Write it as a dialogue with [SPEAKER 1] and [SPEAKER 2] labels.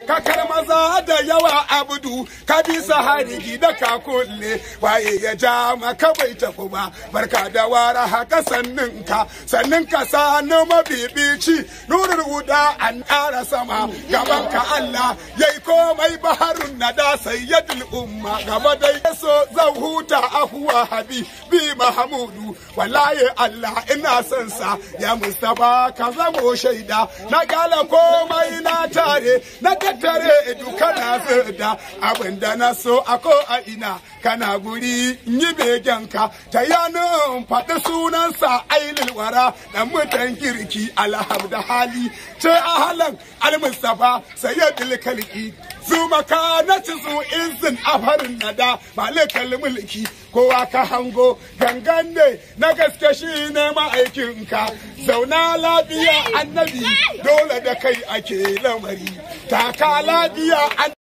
[SPEAKER 1] kakar maza da yawa abudu ka bisa harigi da ka kulle waye ya ja maka bai tafi ba barka da wara haka sannin ka sannin ka sanu mabibici nurul huda an ƙara sama gaban ka Allah yayi komai baharun nada sayyidul umma gaba dai so zan huta ahuwa habibi mahamudu wallahi Allah ina son sa ya mustafa ka zamo shaida na gala komai na tare na tattare duka na zirda abinda na so a ko a ina kana guri yi begenka ta yanin faɗi sunansa ailil wara dan mutan kirki alhamda hali ce a halan almustafa sayyidul kalki zuma ka na ci su izin afarin nada malikal mulki kowa ka hango gangan ne na gaske shi ne ma'aikinka zauna lafiya annabi dole da kai ake lamari taka lafiya